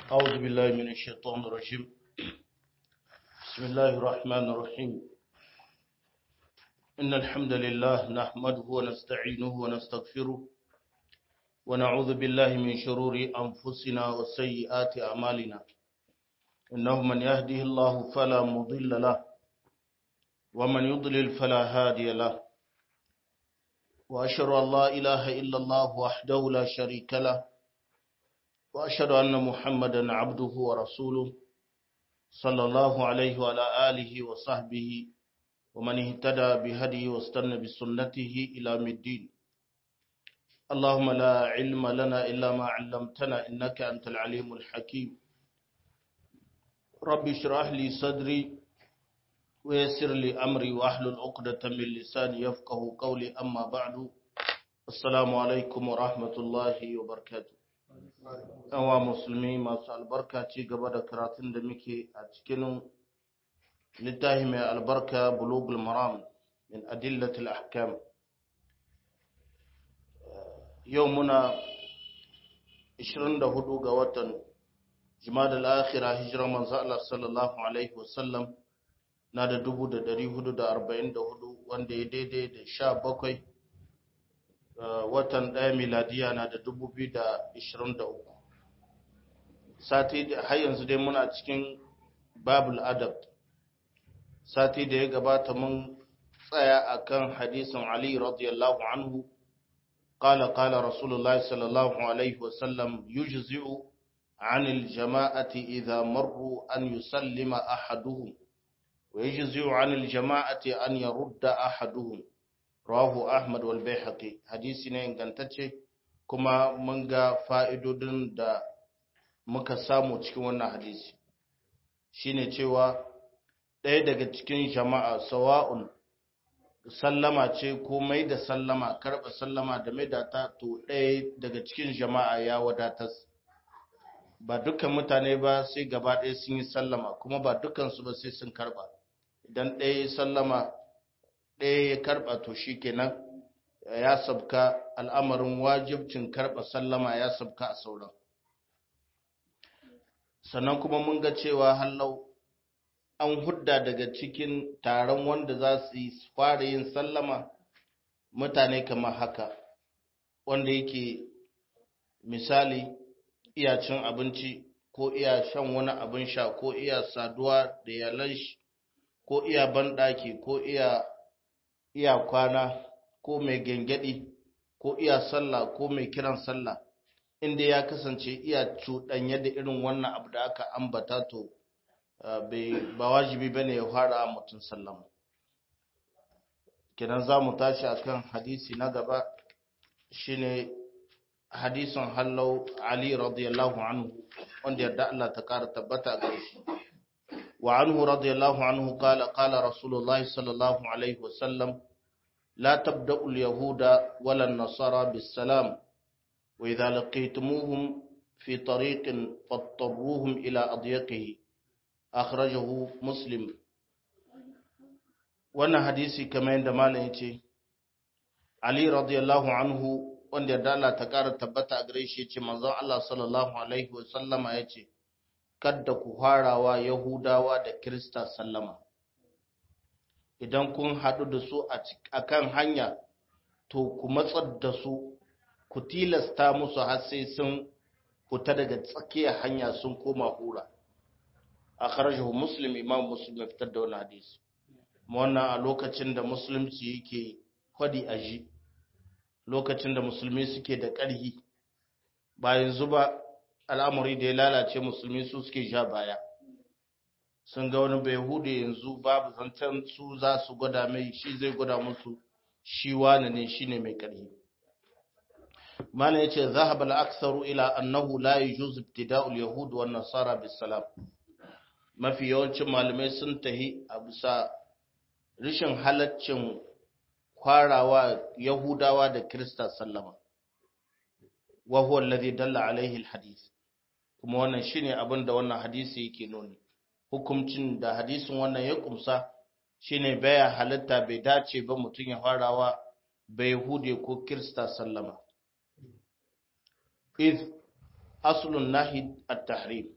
أعوذ بالله من الشيطان الرجيم بسم الله الرحمن الرحيم إن الحمد لله نحمده ونستعينه ونستغفره ونعوذ بالله من شرور أنفسنا وسيئات أعمالنا إنه من يهده الله فلا مضل له ومن يضلل فلا هادي له وأشهد أن لا إله إلا الله وحده لا شريك له وأشهد أن محمدا عبده ورسوله صلى الله عليه وعلى آله وصحبه ومن اهتدى بهديه واستنى بسنته إلى الدين اللهم لا علم لنا إلا ما علمتنا إنك أنت العليم الحكيم رب اشرح لي صدري ويسر لي أمري وأحلل عقدة من لساني يفقه قولي أما بعد السلام عليكم ورحمة الله وبركاته wa musulmi masu albarka ci gaba da karatun da muke a cikin littafi mai albarka bulugul maram min adillatul ahkam yau muna 24 ga watan jimada al-akhirah hijirar manzo Allah sallallahu alaihi wasallam na da 1444 wanda ya daidai da 17 watan ɗaya miladiya na da 2023 sati har yanzu dai muna cikin babul adab sati da ya gabata mun tsaya akan hadisin ali radiyallahu anhu قال قال رسول الله صلى الله عليه وسلم يجزئ عن الجماعة إذا مروا أن يسلم أحدهم ويجزئ عن الجماعة أن يرد أحدهم rawahu ahmad wal baihaqi hadisi ne ingantacce kuma mun ga fa'idodin da muka samu cikin wannan hadisi shine cewa ɗaya daga cikin jama'a sawa'un sallama ce ko mai da sallama karɓa sallama da mai da ta to ɗaya daga cikin jama'a ya wadatar ba dukkan mutane ba sai gaba ɗaya sun yi sallama kuma ba dukkansu ba sai sun karɓa idan ɗaya sallama ɗaya ya karɓa to shi kenan ya sabka al'amarin wajibcin karɓa sallama ya sabka a sauran sannan kuma mun ga cewa hallau an hudda daga cikin taron wanda za su yi fara yin sallama mutane kamar haka wanda yake misali iya cin abinci ko iya shan wani abin sha ko iya saduwa da yalan shi ko iya banɗaki ko iya iya kwana ko mai gengedi ko iya sallah ko mai kiran sallah inda ya kasance iya cuɗanya da irin wannan abu da aka ambata to ba wajibi ba ne ya fara mutum sallama kenan za mu tashi akan hadisi na gaba shine hadisin hallau ali radiyallahu anhu wanda yadda Allah ta kara tabbata ga shi وعنه رضي الله عنه قال قال رسول الله صلى الله عليه وسلم لا تبدأ اليهود ولا النصارى بالسلام وإذا لقيتموهم في طريق فاضطروهم إلى أضيقه أخرجه مسلم وانا حديثي كما عندما يتي علي رضي الله عنه wanda da Allah ta ƙara tabbata a gare shi ce manzon Allah sallallahu alaihi wa sallama yace kadda ku harawa Yahudawa da Kirista sallama. Idan kun haɗu da su a kan hanya, to ku matsar da su, ku tilasta musu har sai sun fita daga tsakiyar hanya sun koma hura. A ƙarshen Muslim, Imam Muslim ya fitar da wani hadisi. Wannan a lokacin da Musulunci yake kwadi a ji, lokacin da Musulmi suke da ƙarhi, bayan zuba al'amuri da ya lalace musulmi su suke sha baya sun ga wani bai hude yanzu babu zancen su za su gwada mai shi zai gwada musu shi wani ne shi ne mai ƙarfi mana ya ce zahab al'aksaru ila annahu la yi juz ibtida'ul yahudu wa nasara bisalam mafi yawancin malamai sun tahi a bisa rishin halaccin kwarawa yahudawa da kirista sallama wa huwa alladhi dalla alaihi alhadith kuma wannan shine abin da wannan hadisi yake nuni hukuncin da hadisin wannan ya kumsa shine baya halitta bai dace ba mutum ya farawa bai hude ko kirista sallama iz aslun nahi at-tahrim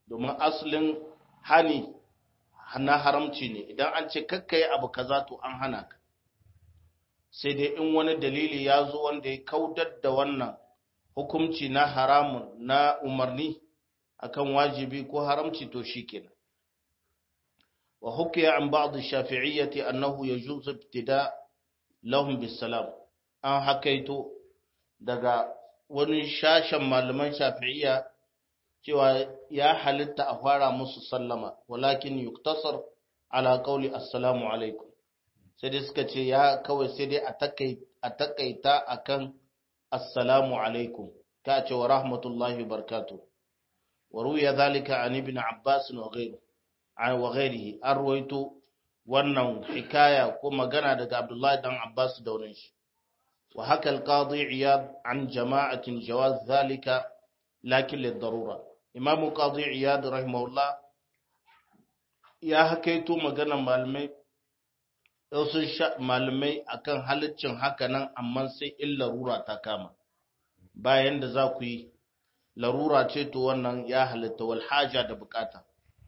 domin asalin hani na haramci ne idan an ce kakkai abu kaza to an hana ka sai dai in wani dalili ya zo wanda ya kaudar da wannan hukumci na haramun na umarni akan wajibi ko haramci to shikenan wa hukiya an ba'd shafi'iyyati annahu yajuzu ibtida lahum bisalam an hakaito daga wani shashen malaman shafi'iyya cewa ya halitta a fara musu sallama walakin yuktasar ala qawli assalamu alaikum sai dai suka ce ya kawai sai dai a takaita akan assalamu alaikum ka ce wa rahmatullahi barkatu wa ruya zalika an ibn abbas wa ghayru wa ghayrihi an ruwaito wannan hikaya ko magana daga abdullahi dan abbas da wurin shi wa haka alqadi iyad an jama'atin jawaz zalika lakin lidarura imam qadi iyad rahimahullah ya hakaito maganar malamai sun malamai akan halaccin hakanan amma sai in larura ta kama bayan da za ku yi larura ce to wannan ya halitta wal haja da bukata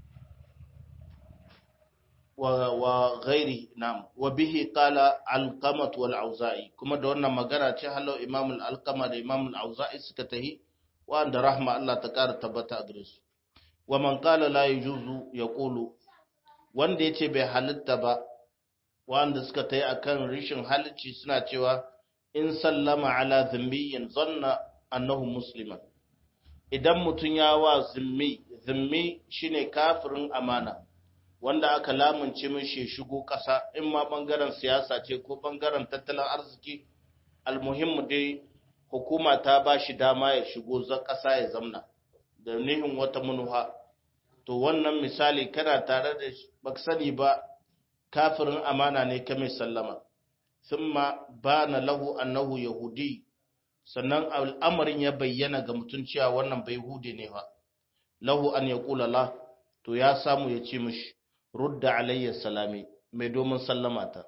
wa ghairi nam wa bihi qala alqamat wal auza'i kuma da wannan magana ce halau imam al alqama da imam al auza'i suka tahi wanda rahma Allah ta kara tabbata a gare su wa man qala la yajuzu yaqulu wanda yace bai halitta ba wanda suka tayi akan rishin halicci suna cewa in sallama ala zimmiyin zanna annahu musliman idan mutum ya wa zimmi zimmi shine kafirin amana wanda aka lamunce mishi shigo ƙasa in ma ɓangaren siyasa ce ko ɓangaren tattalin arziki almuhimmu dai hukuma ta ba shi dama ya shigo ƙasa ya zamna da nihin wata munuha to wannan misali kana tare da ba sani ba kafirin amana ne ka mai sallama thumma bana lahu annahu yahudi sannan al'amarin ya bayyana ga mutum cewa wannan bai hude ne ba lahu an yaqula la to ya samu ya ce mishi rudda alayya salami mai domin sallama ta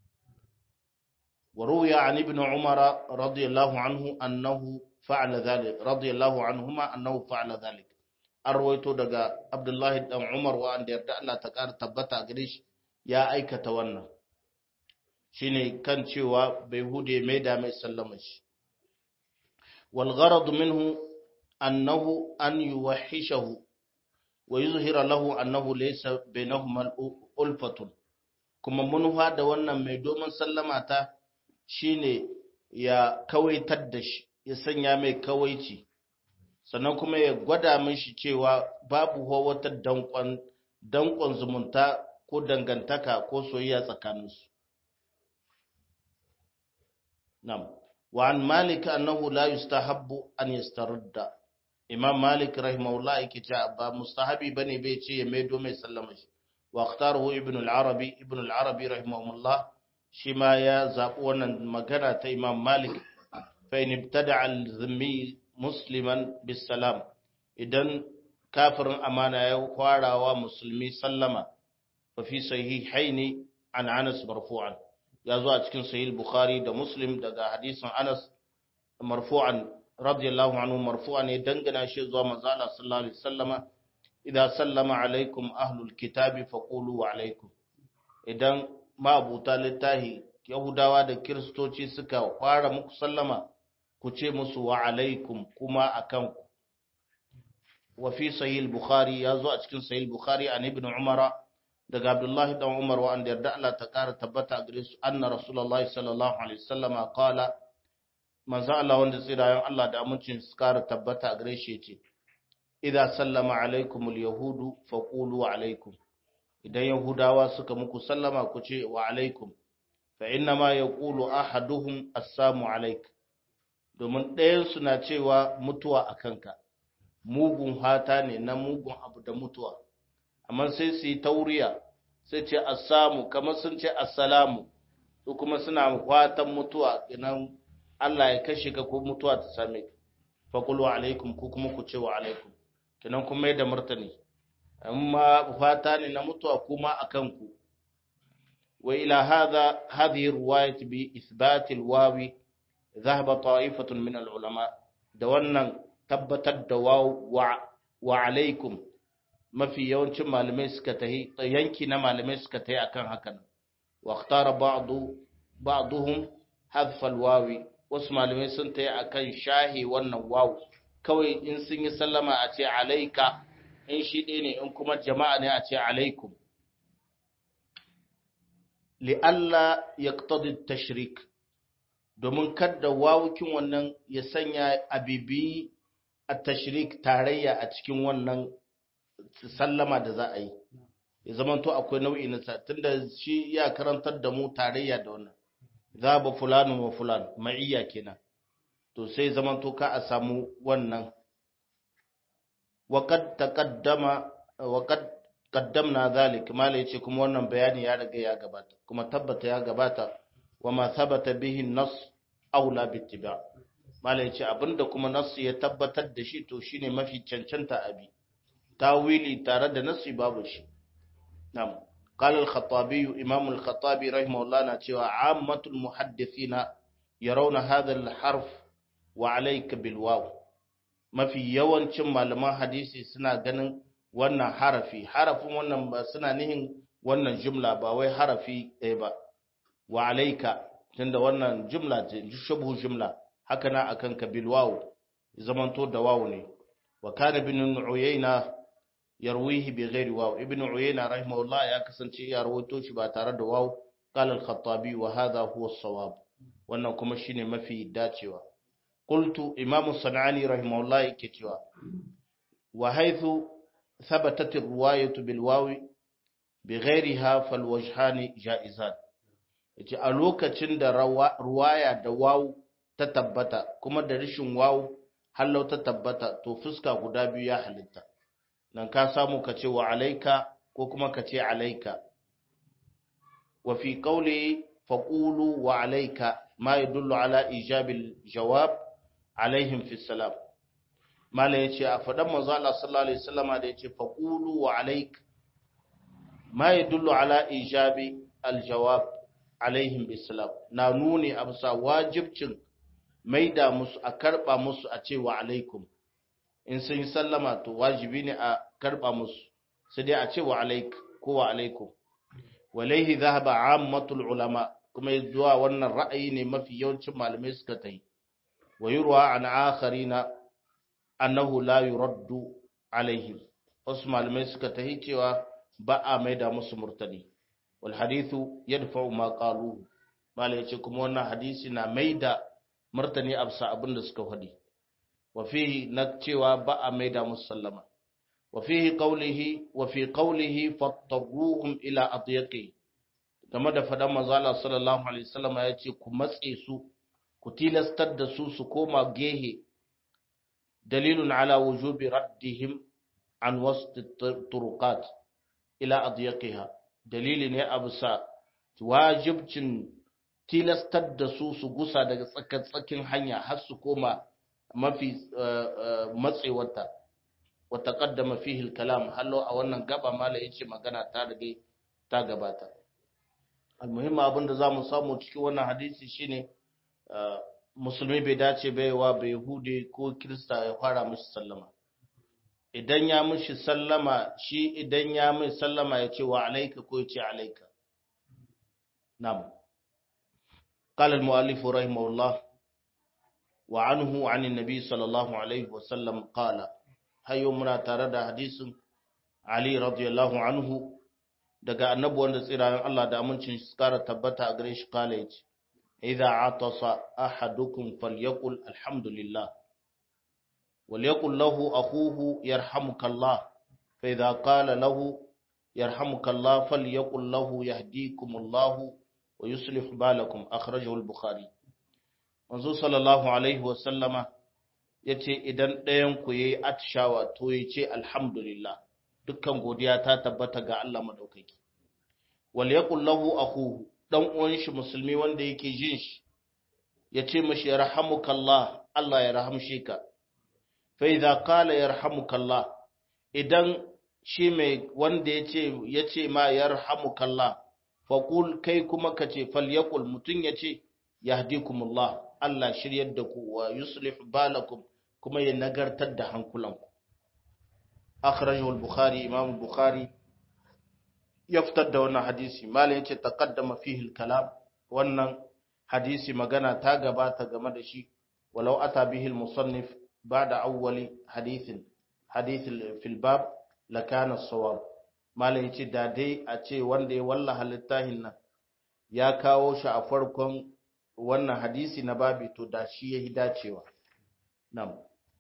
wa ruya an ibn umar radiyallahu anhu annahu fa'ala dhalik radiyallahu anhuma annahu fa'ala dhalik an rawaito daga abdullahi dan umar wa an yarda Allah ta kara tabbata gare shi ya aikata wannan shine kan cewa bai hude mai da mai sallama shi wal gharad minhu annahu an yuwahhishahu wa yuzhira lahu annahu laysa bainahuma ulfatun kuma munha da wannan mai domin sallama ta shine ya kawaitar da shi ya sanya mai kawaici sannan kuma ya gwada mishi cewa babu wata dankon dankon zumunta ko dangantaka ko soyayya tsakaninsu nam wa an malik annahu la yustahabbu an yastarudda imam malik rahimahullah yake cewa ba mustahabi bane bai ce ya maido mai sallama shi wa ikhtaruhu ibn al-arabi ibn al-arabi rahimahullah shi ma ya zabi wannan magana ta imam malik fa in ibtada al-zimmi musliman bis salam idan kafirin amana ya kwarawa musulmi sallama fa fi sahihaini an anas marfu'an ya zo a cikin sahih bukhari da muslim daga hadisin anas marfu'an radiyallahu anhu marfu'an ya dangana shi zuwa manzo Allah sallallahu alaihi wasallama idan sallama alaikum ahlul kitabi faqulu wa alaikum idan ma'abuta littahi yahudawa da kiristoci suka fara muku sallama ku ce musu wa alaikum kuma akan ku wa fi sahih bukhari ya zo a cikin sahih bukhari an ibn umara daga abdullahi dan umar wa an yarda Allah ta kara tabbata a gare su anna rasulullahi sallallahu alaihi wasallama qala manzo Allah wanda tsirayen Allah da amincin su kara tabbata a gare shi yace idza sallama alaikumul yahudu faqulu alaikum idan yahudawa suka muku sallama ku ce wa alaikum fa inna ma yaqulu ahaduhum assalamu alaik domin ɗayan su na cewa mutuwa a kanka mugun hata ne na mugun abu da mutuwa amma sai su yi tauriya sai ce assamu kamar sun ce assalamu su kuma suna fatan mutuwa idan Allah ya kashe ka ko mutuwa ta same ka faqulu alaikum ko kuma ku ce wa alaikum kinan kuma yadda martani amma fata ne na mutuwa kuma akan ku wa ila hadha hadhihi riwayat bi ithbat alwawi dhahaba ta'ifatun min alulama da wannan tabbatar da wa wa alaikum mafi yawancin malamai suka tahi yanki na malamai suka tahi akan hakan wa ikhtara ba'du ba'duhum hadfa alwawi wasu malamai sun tahi akan shahi wannan wawu kawai in sun yi sallama a ce alaika in shi ɗaya ne in kuma jama'a ne a ce alaikum li'alla yaqtadi tashrik domin kada wawukin wannan ya sanya abibi a tashrik tarayya a cikin wannan sallama da za a yi ya zama to akwai nau'i na sa tunda shi ya karantar da mu tarayya da wannan za ba fulanu wa fulan ma'iyya kenan to sai zaman to ka a samu wannan وقد تقدم وقد قدمنا ذلك ما yace kuma wannan bayani ya riga ya gabata kuma tabbata ya gabata wama thabata bihi an-nass aula bittiba mala yace abinda kuma nass ya tabbatar da shi to shine mafi cancanta abi tawili tare da nassi babu shi nam قال الخطابي إمام الخطابي رحمه الله نتوى عامة المحدثين يرون هذا الحرف وعليك بالواو mafi yawancin malaman hadisi suna ganin wannan harafi harafin wannan ba suna nihin wannan jumla ba wai harafi ɗaya ba wa alaika tunda wannan jumla ce shubu jumla haka na akan ka bil wawu zamanto da wawu ne wa kana ibn uyayna yarwihi bi ghairi wawu ibn uyayna rahimahullah ya kasance ya rawaito shi ba tare da wawu qala al-khattabi wa hadha huwa as-sawab wannan kuma shine mafi dacewa قلت إمام الصنعاني رحمه الله كتوا وحيث ثبتت الرواية بالواو بغيرها فالوجهان جائزان yace a lokacin da ruwaya da wawu ta tabbata kuma da rishin wawu hallau ta tabbata to fuska guda biyu ya halitta nan ka samu ka ce wa alaika ko kuma ka ce alaika wa fi qawli faqulu wa alaika ma yadullu ala ijabil jawab alaihim fi salam mala yace a fadan manzo Allah sallallahu alaihi wasallama da yace faqulu wa alaik ma yadullu ala ijabi aljawab alaihim bisalam na nuni amsa wajibcin maida musu a karba musu a ce wa alaikum in sun yi sallama to wajibi ne a karba musu sai dai a ce wa alaik ko wa alaikum walaihi dhahaba ammatul ulama kuma zuwa wannan ra'ayi ne mafi yawancin malamai suka tayi wa yurwa an akharina annahu la yuraddu alaihim wasu malamai suka tahi cewa ba a maida musu murtadi wal hadithu yadfa'u ma qalu malai yace kuma wannan hadisi na maida martani absa abinda suka faɗi wa fihi na cewa ba a maida musu sallama wa fihi qawlihi wa fi qawlihi fattaruhum ila adyaqi game da fadan manzo Allah sallallahu alaihi wasallam yace ku matse su ku tilastar da su su koma gehe dalilun ala wujubi raddihim an wasu turuqat ila adyaqiha dalili ne a bisa wajibcin tilastar da su su gusa daga tsakin hanya har su koma mafi matsewarta wa taqaddama fihi al-kalam hallo a wannan gaba mala yace magana ta rage ta gabata almuhimmi abin da zamu samu cikin wannan hadisi shine musulmi bai dace baiwa bai hude ko kirista ya fara mishi sallama idan ya mishi sallama shi idan ya mai sallama ya ce wa alaika ko ya ce alaika na'am قال المؤلف رحمه الله وعنه عن النبي صلى الله عليه وسلم قال هيو منا tare da hadisin Ali radiyallahu anhu daga annabi wanda tsirayen Allah da amincin shi kara tabbata a gare shi kala yace idza atasa ahadukum falyaqul alhamdulillah وليقل له أخوه يرحمك الله فإذا قال له يرحمك الله فليقل له يهديكم الله ويصلح بالكم أخرجه البخاري manzo sallallahu alaihi wasallama ya ce idan ɗayanku ya yi atishawa to ya ce alhamdulillah dukkan godiya ta tabbata ga Allah maɗaukaki wal yaqul lahu akhuhu dan uwan shi musulmi wanda yake jin shi ya ce mashi yarhamukallah Allah ya rahamshe ka fa idza qala yarhamukallah idan shi mai wanda yace yace ma yarhamukallah fa qul kai kuma kace falyaqul mutun yace yahdikumullah Allah shiryar da ku wa yuslih balakum kuma ya nagartar da hankulanku akhrajahu al-bukhari imam al-bukhari ya fitar da wannan hadisi malai yace taqaddama fihi al-kalam wannan hadisi magana ta gabata game da shi walau ata bihi al-musannif ba'da awwali hadithin hadith fil bab lakana as-sawab malai yace da dai a ce wanda ya wallaha littafin nan ya kawo shi a farkon wannan hadisi na babi to da shi yayi dacewa nam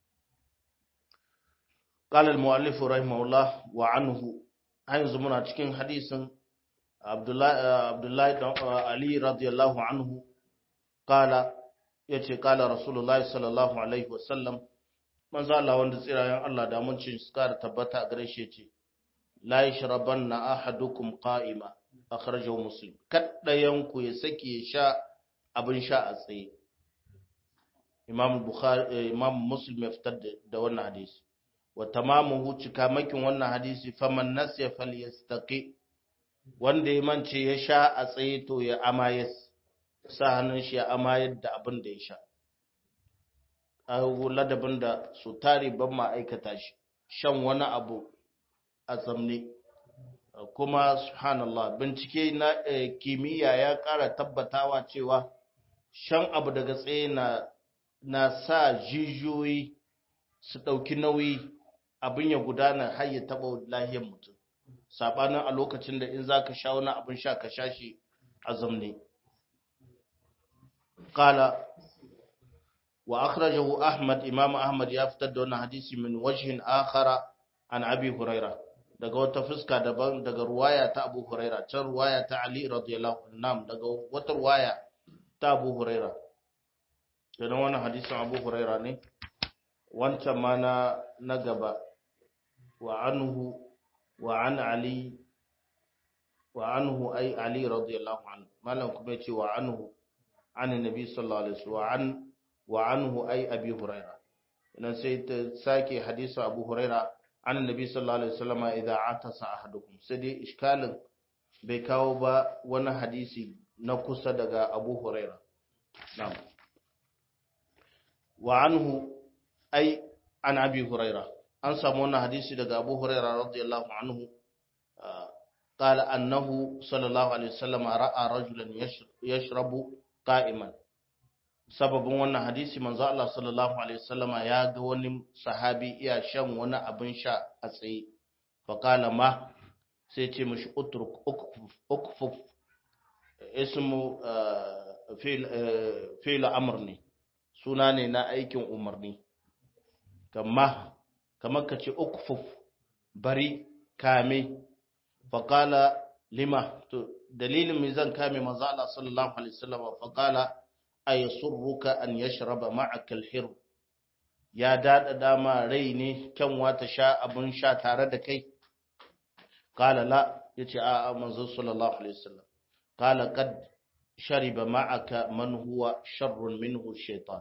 قال المؤلف رحمه الله وعنه yanzu muna cikin hadisin Abdullahi Ali radiyallahu anhu kala yace kala Rasulullahi sallallahu alaihi wasallam manzo Allah wanda tsirayen Allah da mun cin suka tabbata a gare shi yace la yashrabanna ahadukum qa'ima akhrajahu muslim kaddayan ku ya sake ya sha abin sha a tsaye Imam Bukhari Imam Muslim ya fitar da wannan hadisi wa tamamuhu cikamakin wannan hadisi faman nasiya falyastaqi wanda ya mance ya sha a tsaye to ya amayas sa hannun shi ya amayar da abin da ya sha a ladabin da su tare ban ma aikata shi shan wani abu a zamne kuma subhanallah bincike na kimiyya ya ƙara tabbatawa cewa shan abu daga tsaye na na sa jijiyoyi su ɗauki nauyi abin ya gudana har ya taɓa lahiyar mutum saɓanin a lokacin da in za ka sha wani abin sha ka sha shi a zamne ƙala wa akhrajahu ahmad imam ahmad ya fitar da wani hadisi min wajhin akhara an abi huraira daga wata fuska daban daga ruwaya ta abu huraira can ruwaya ta ali radiyallahu anhu daga wata ruwaya ta abu huraira kenan wannan hadisin abu huraira ne wancan ma na na gaba wa anhu wa an ali wa anhu ay ali radiyallahu anhu malam kuma yace wa anhu an nabi sallallahu alaihi wasallam wa an wa anhu ay abi huraira idan sai ta sake hadisi abu huraira an nabi sallallahu alaihi wasallam idza atasa ahadukum sai dai iskalin bai kawo ba wani hadisi na kusa daga abu huraira na'am wa anhu ai an abi huraira an samu wannan hadisi daga abu huraira radiyallahu anhu قال أنه صلى الله عليه وسلم رأى رجلا يشرب قائما sababin wannan hadisi manzo Allah sallallahu alaihi wasallama ya ga wani sahabi iya shan wani abin sha a tsaye fa qala ma sai ce mishi utruk ukfuf ismu fi'l fi'l amr ne suna ne na aikin umarni kama kamar ka ce ukfuf bari kame faƙala lima to dalilin mai zan kame manzo Allah sallallahu alaihi wasallam faƙala ay surruka an yashraba ma'aka al-hir ya dada dama rai ne kyanwa ta sha abun sha tare da kai qala la yace a a manzo sallallahu alaihi wasallam qala qad shariba ma'aka man huwa sharrun minhu shaytan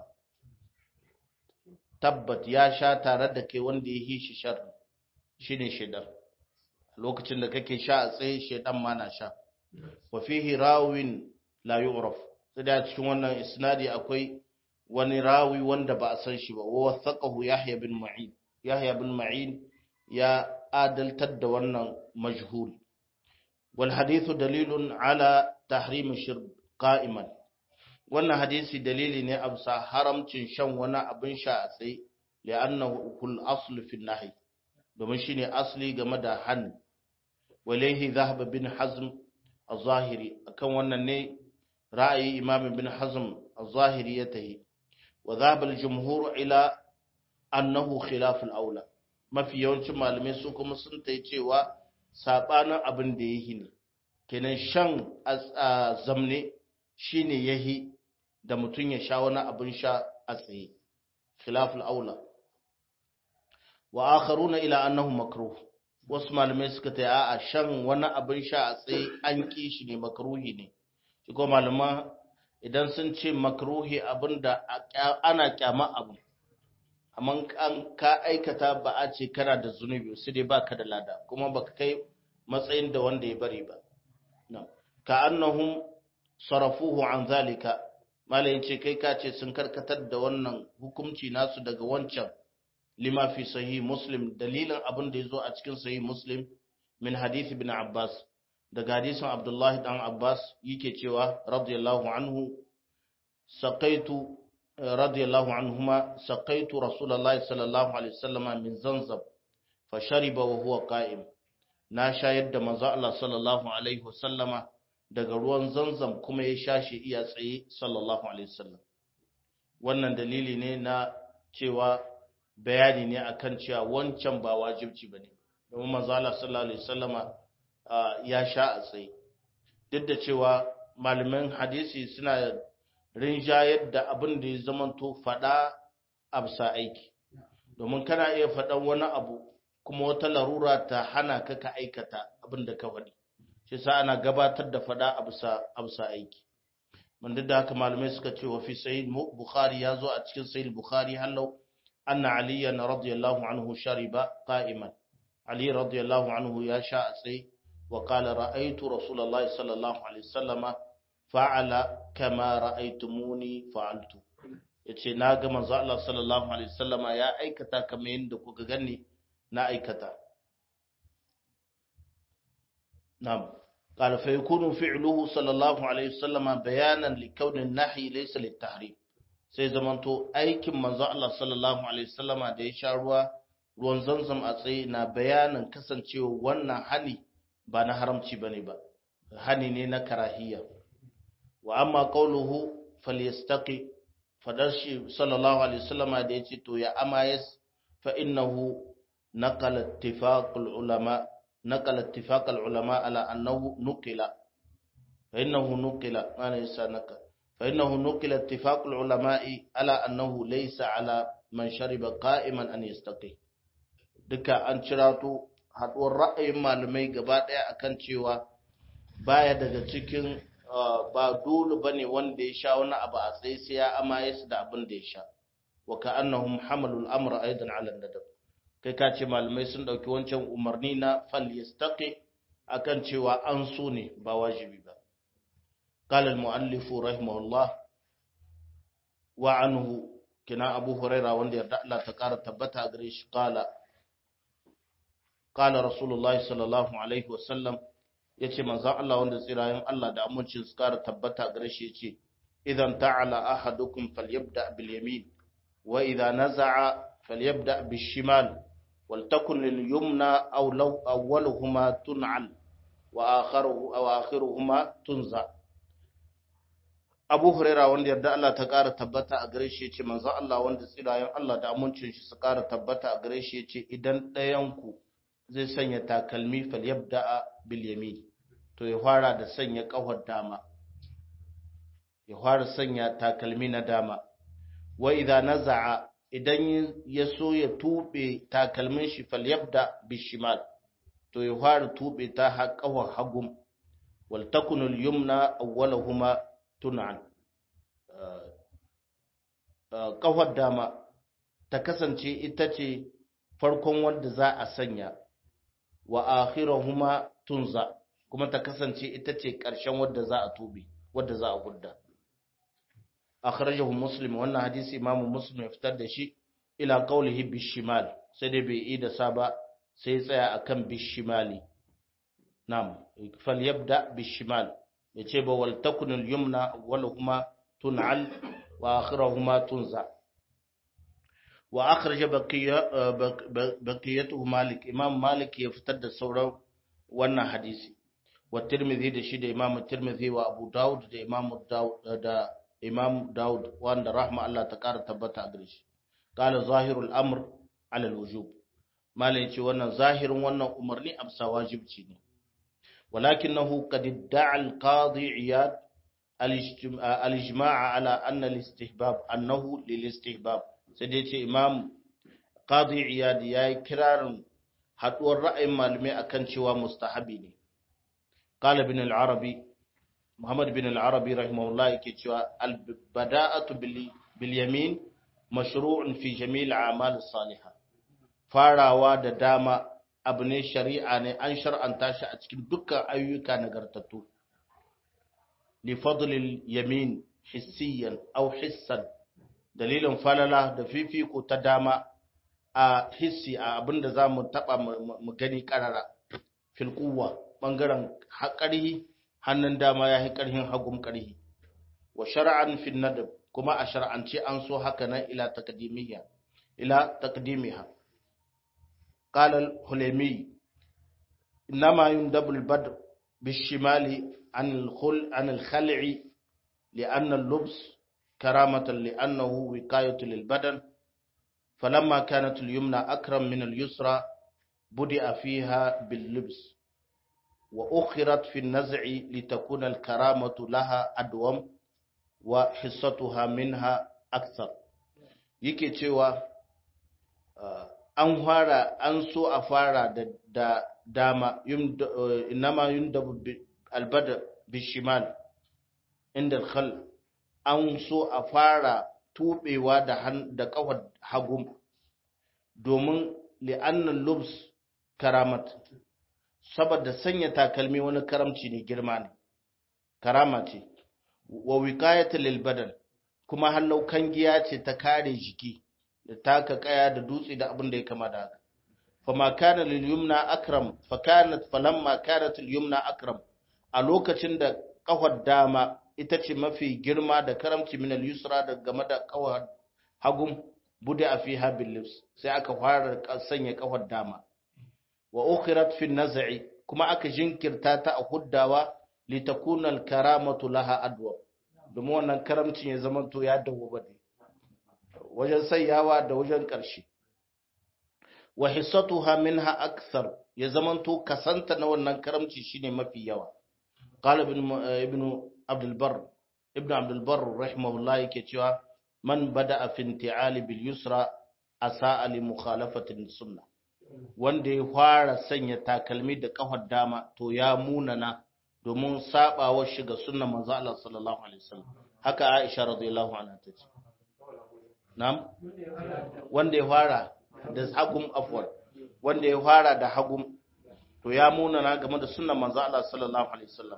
tabbat ya sha tare da kai wanda ya yi shi sharri shine shaidan lokacin da kake sha a tsaye shaidan ma na sha wa fihi rawin la yu'raf sai da cikin wannan isnadi akwai wani rawi wanda ba a san shi ba wa wathaqahu yahya bin ma'in yahya bin ma'in ya adaltar da wannan majhul wal hadithu dalilun ala tahrim shirb qa'iman wannan hadisi dalili ne a bisa haramcin shan wani abin sha a tsaye li'annahu kul aslu fi nahi domin shine asli game da hannu walaihi zahaba bin hazm az-zahiri akan wannan ne ra'ayi imam bin hazm az-zahiri ya tahi wa zahaba al-jumhur ila annahu khilaf al-aula mafi yawancin malamai su kuma sun tayi cewa sabanin abin da yake ne kenan shan zamne shine yahi da mutum ya sha wani abin sha a tsaye khilaf al-aula wa akharuna ila annahu makruh wasu malamai suka ta a shan wani abin sha a tsaye an ki shi ne makruhi ne shi ko malama idan sun ce makruhi abinda ana kyama abu amma an ka aikata ba a ce kana da zunubi sai dai baka da lada kuma baka kai matsayin da wanda ya bari ba ka annahum sarafuhu an zalika malayin ce kai ka ce sun karkatar da wannan hukunci nasu daga wancan lima fi sahih muslim dalilin abin da yazo a cikin sahih muslim min hadith ibn abbas daga hadisin abdullahi dan abbas yake cewa radiyallahu anhu saqaitu radiyallahu anhuma saqaitu rasulullahi sallallahu alaihi wasallam min zanzab fa shariba wa huwa qa'im na shayar da manzo Allah sallallahu alaihi wasallama daga ruwan zanzam kuma ya shashi iya tsaye sallallahu alaihi wasallam wannan dalili ne na cewa bayani ne akan cewa wancan ba wajibci bane domin manzo Allah sallallahu alaihi wasallama ya sha a tsaye duk da cewa malaman hadisi suna rinjayar da abin da ya zamanto fada absa aiki domin kana iya faɗan wani abu kuma wata larura ta hana ka ka aikata abin da ka faɗi shi sa ana gabatar da fada absa aiki man da haka malamai suka ce wa fi sahih bukhari ya zo a cikin sahih bukhari hallau anna aliyan radiyallahu anhu shariba qa'iman ali radiyallahu anhu ya sha a tsaye wa qala ra'aytu rasulullahi sallallahu alaihi wasallama fa'ala kama ra'aytumuni fa'altu yace na ga manzo Allah sallallahu alaihi wasallama ya aikata kamar yadda kuka gani na aikata na'am قال فيكون فعله صلى الله عليه وسلم بيانا لكون النهي ليس للتحريم sai zamanto aikin manzo Allah sallallahu alaihi wasallama da ya sha ruwa ruwan zanzam a tsaye na bayanin kasancewa wannan hani ba na haramci bane ba hani ne na karahiya wa amma qawluhu falyastaqi fadar shi sallallahu alaihi wasallama da yace to ya amayas fa innahu naqala ittifaqul ulama نقل اتفاق العلماء على أنه نقل فإنه نقل أنا يسا نقل فإنه نقل اتفاق العلماء على أنه ليس على من شرب قائما أن يستقي duka an cirato haɗuwar ra'ayin malamai gaba ɗaya akan cewa baya daga cikin ba dole bane wanda ya sha wani abu a tsaye sai ya amaye su da abin da ya sha wa ka annahum hamalul amra aidan ala nadab kai ka ce malamai sun ɗauki wancan umarni na fal yastaqi akan cewa an so ne ba wajibi ba قال المؤلف رحمه الله وعنه كنا أبو هريرة وندي الله تقار تبتا غريش قال قال رسول الله صلى الله عليه وسلم yace manzon Allah wanda tsirayen Allah da amincin su kara tabbata gare shi yace idan ta'ala ahadukum falyabda bil yamin wa idha naza'a falyabda bis shimal ولتكن لليمنى أو لو أولهما تنعل وآخره أو آخرهما تنزع Abu Huraira wanda yarda Allah ta ƙara tabbata a gare shi yace manzo Allah wanda tsirayen Allah da amincin shi su ƙara tabbata a gare shi yace idan ɗayan ku zai sanya takalmi falyabda bil yamin to ya fara da sanya ƙafar dama ya fara sanya takalmi na dama wa idza naza'a idan ya so ya tube takalmin shi falyabda bishimal to ya fara tube ta haƙawar hagum wal takunul yumna awwalahuma tun'an ƙafar dama ta kasance ita ce farkon wanda za a sanya wa akhirahuma tunza kuma ta kasance ita ce ƙarshen wadda za a tube wadda za a gudda akhrajahu muslim wannan hadisi imamu muslim ya fitar da shi ila qawlihi bishimal sai dai bai yi da sa ba sai tsaya akan bishimali nam falyabda bishimal yace ba wal takun al yumna awwaluhuma tun'al wa akhiruhuma tunza wa akhraja baqiya baqiyatuhu malik imam malik ya fitar da sauran wannan hadisi wa tirmidhi da shi da imam tirmidhi wa abu daud da imam daud da imam daud wanda rahma Allah ta kara tabbata a gare shi qala zahirul amr ala alwujub malai ce wannan zahirin wannan umarni amsa wajibci ne walakinahu qad idda'a alqadi iyad al-ijma' ala anna al-istihbab annahu lil-istihbab sai dai ce imam qadi iyad yayi kirarin haduwar ra'ayin malamai akan cewa mustahabi ne qala ibn al-arabi Muhammad bin al-Arabi rahimahullah yake cewa al-bada'atu bil yamin mashru'un fi jami'il a'mal salihah farawa da dama abu ne shari'a ne an shar'anta shi a cikin dukkan ayyuka nagartattu li fadlil yamin hissiyan aw hissan dalilin falala da fifiko ta dama a hissi a abinda za mu taɓa mu gani ƙarara filkuwa ɓangaren ƙarhi hannun dama ya yi ƙarhin hagun ƙarhi wa shara'an fin nadab kuma a shar'ance an so haka nan ila taqdimiha ila taqdimiha qala al-hulami inma yundabu al-badr bishimali an al-khul an al-khal'i لأن اللبس كرامة لأنه وقاية للبدن فلما كانت اليمنى أكرم من اليسرى بدأ فيها باللبس وأخرت في النزع لتكون الكرامة لها أدوم وحصتها منها أكثر yake cewa an fara an so a fara da dama inama yundabu albada bishimal inda khal an so a fara tubewa da da kawar hagu domin li'annan lubs karamat saboda sanya takalmi wani karamci ne girma ne karama ce wa wiqayatu lil badan kuma hallau kangiya ce ta kare jiki da taka kaya da dutse da abin da ya kama da haka fama kana lil yumna akram fa kanat falamma kanat al yumna akram a lokacin da kafar dama ita ce mafi girma da karamci min al yusra da game da kawar hagum bude a fiha bil libs sai aka fara sanya kafar dama wa ukhirat fi naz'i kuma aka jinkirta ta a huddawa litakuna al karamatu laha adwa domin wannan karamcin ya zama to ya dawo bane wajen sayyawa da wajen ƙarshe wa hissatuha minha akthar ya zama to kasanta na wannan karamci shine mafi yawa qala ibn ibn abdul bar ibn abdul bar rahimahullah yake cewa man bada'a fi inti'ali bil yusra asa'a li mukhalafati sunnah wanda ya fara sanya takalmi da kafar dama to ya munana domin sabawar shi ga sunnar manzo Allah sallallahu alaihi wasallam haka Aisha radiyallahu anha ta ce na'am wanda ya fara da hagum afwan wanda ya fara da hagum to ya munana game da sunnar manzo Allah sallallahu alaihi wasallam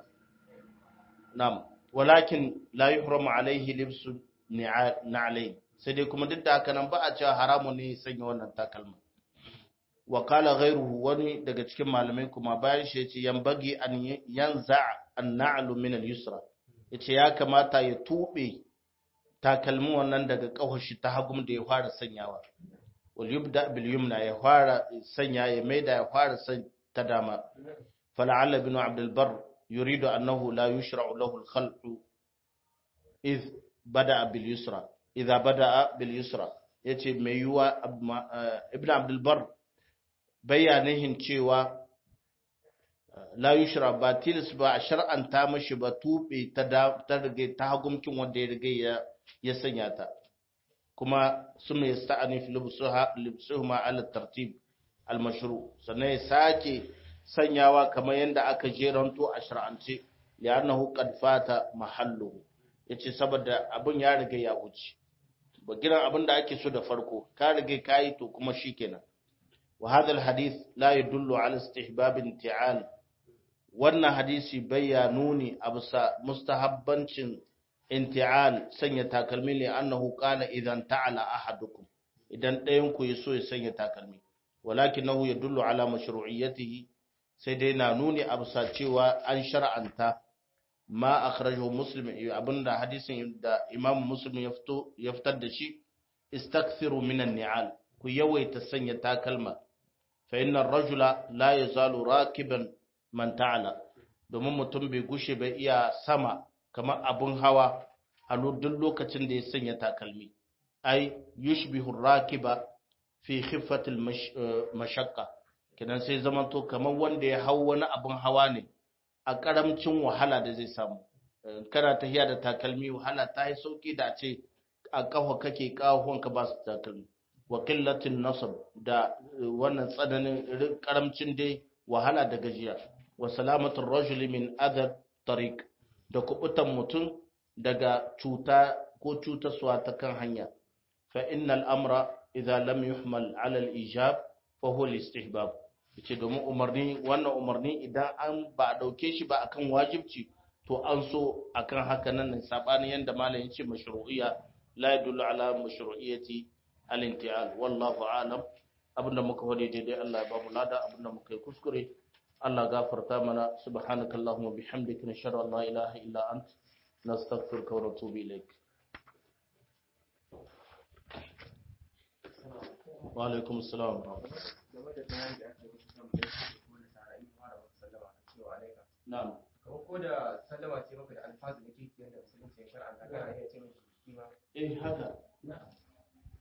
na'am walakin la yuhramu alaihi libsu na'alain sai dai kuma duk da haka nan ba a cewa haramun ne sanya wannan takalma wa kala ghairuhu wani daga cikin malamai kuma bayan shi yace yambagi an yanza an na'lu min al-yusra yace ya kamata ya tube takalmin wannan daga kawashi ta hagum da ya fara sanyawa wal yubda bil yumna ya fara sanya ya maida ya fara san ta dama fala'alla ibn abd al-bar yuridu annahu la yushra'u lahu al-khalqu iz bada'a bil yusra idza bada'a bil yusra yace mai yuwa ibn abd al-bar bayanihin cewa la yushra ba tilis ba a shar'anta mashi ba tube ta ta rige ta hagumkin wanda ya rige ya ya sanya ta kuma suma yasta'ani fi libsuha libsuhuma ala tartib al mashru sannan ya sake sanyawa kamar yadda aka jeranto a shar'ance li'annahu qad fata mahalluhu yace saboda abun ya rige ya wuce ba giran abin da ake so da farko ka rige kai to kuma shikenan وهذا الحديث لا يدل على استحباب انتعال wannan hadisi bayyanuni a bisa mustahabbancin inti'al sanya takalmi ne annahu qala idan ta'ala ahadukum idan ɗayan ku yaso ya sanya takalmi walakinahu yadullu ala mashru'iyyatihi sai dai na nuni a bisa cewa an shar'anta ma akhrajahu muslim abinda hadisin da imam muslim ya fito ya fitar da shi istakthiru minan ni'al ku yawaita sanya takalma fa innar rajula la yazalu rakiban man ta'ala domin mutum bai gushe bai iya sama kamar abun hawa a duk lokacin da ya sanya takalmi ai yushbihu rakiba fi khiffatil mashaqqa kidan sai zamanto kamar wanda ya hau wani abun hawa ne a karamcin wahala da zai samu kana tahiya da takalmi wahala ta yi sauki da ce a kafa kake kawonka ba su takalmi wa qillatin nasab da wannan tsananin karamcin dai wahala da gajiya wa salamatul rajul min adab tariq da kubutan mutum daga cuta ko cutaswa ta kan hanya fa innal amra idza lam yuhmal ala al ijab fa huwa al istihbab yace domin umarni wannan umarni idan an ba a dauke shi ba akan wajibci to an so akan haka nan ne sabanin yanda malamin ce mashru'iyya la yadullu ala mashru'iyyati al-inti'al wallahu a'lam abinda muka wade daidai Allah ya ba mu lada abinda muka yi kuskure Allah gafarta mana subhanakallahumma bihamdika nashhadu an la ilaha illa ant nastaghfiruka wa natubu ilaik wa alaikum assalam game da bayan da aka yi wasu kan da ya kuma nasara in fara wasu sallama a cewa alaika na'am ko da